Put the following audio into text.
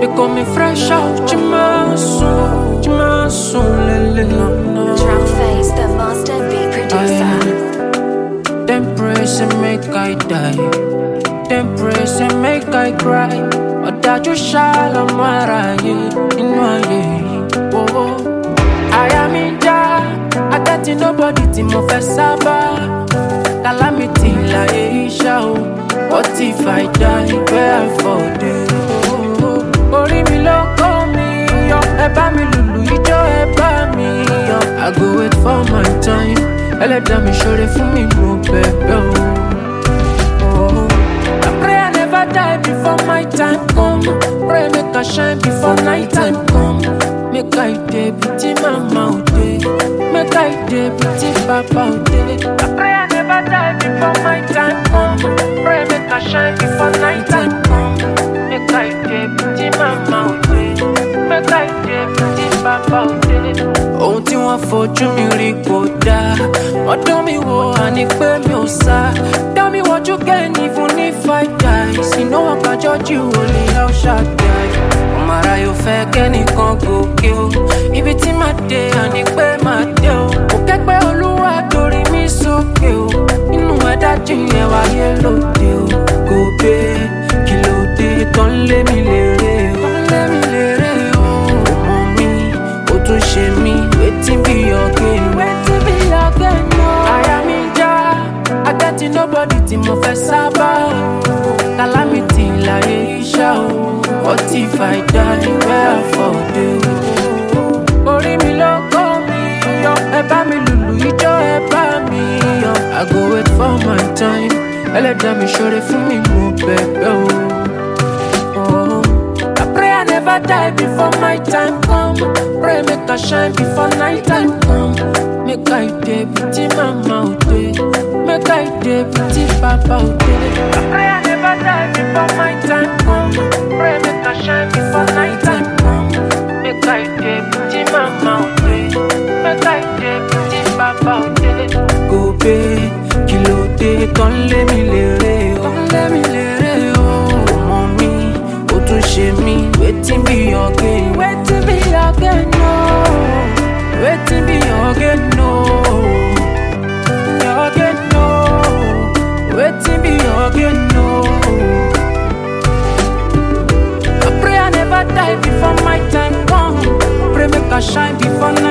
call me fresh out, Jimasu, Jimasu, lele. Drum face, the master beat producer. Them praise and make I die. Them praise and make I cry. Ọ̀dájú ṣàlọ́mọ aráyé nínú ayé yìí. Owó àyà mi ń já. Akẹ́tì nobody tí mo fẹ́ sábà. Calamity láyé iṣẹ́ o. What if I die where I fall dey? Orí mi ló kó mi yọ. Ẹ bá mi lùlù ijó ẹ bá mi yọ. I go wait for my time. Ẹlẹ́dàá mi ṣoore fún mi mo bẹ̀bẹ̀ o. Oh. I pray I never die before my time come. Pray make I shine before night time come. Make I dey beauty mama o dey. Make I dey beauty papa o dey. I pray I never die before my time come. Pray make I shine before night time come. Make I dey beauty mama o dey. Make I dey beauty papa o dey. Ohun tí wọ́n fojú mi rí kò dáa. Wọ́n dán mi wò àní pé mi ò sá. Dá mi wọ́jú kẹ́ni fún ní five guys. Iná wọn kájọ́ jù ú lè yá ó ṣàdáì. Ọmọ ara yóò fẹ́ kẹ́nìkan gòkè o. Ibi tí màá dé àní pé màá dé o. Kò kẹ́gbẹ́ olúwa torí mi sókè o. Inú ẹ̀dá jìnyẹn wáyé lóde o. Kò gbé kí ló dé tán lé mi lérè o. Tán lé mi lérè o. Ọmọ mi, ó tún ṣe mí. Wetin be your gain? Wetin be your gain o? Àyà mi já, akẹ́tì nobody tí mo fẹ́ sábà. Calamity láyé iṣẹ́ o. What if I die where I fall dey o? Orí mi ló kó mi yọ. Ẹ bá mi lùlù ijó ẹ bá mi yọ. I go wait for my time. Ẹlẹ́dàá mi ṣoore fún mi mo bẹ̀bẹ̀ o. Oh. I pray I never die before my time come. Pray make I shine before night time come. Make I dey beauty mama o dey. Make I dey beauty papa o dey. I pray I never die before my time come. Pray make I shine before night time come. Make I dey beauty mama o dey. Make I dey beauty papa o dey. Gobe kí ló dé tán lé mi lérè o. Tán lé mi lérè o. Ọmọ mi, ó tún ṣe mí. Wetin be your gain? Wetin be your gain no? Wetin be your gain no? Your gain no? Wetin be your gain no? I pray I never die before my time come. Pray make I shine before night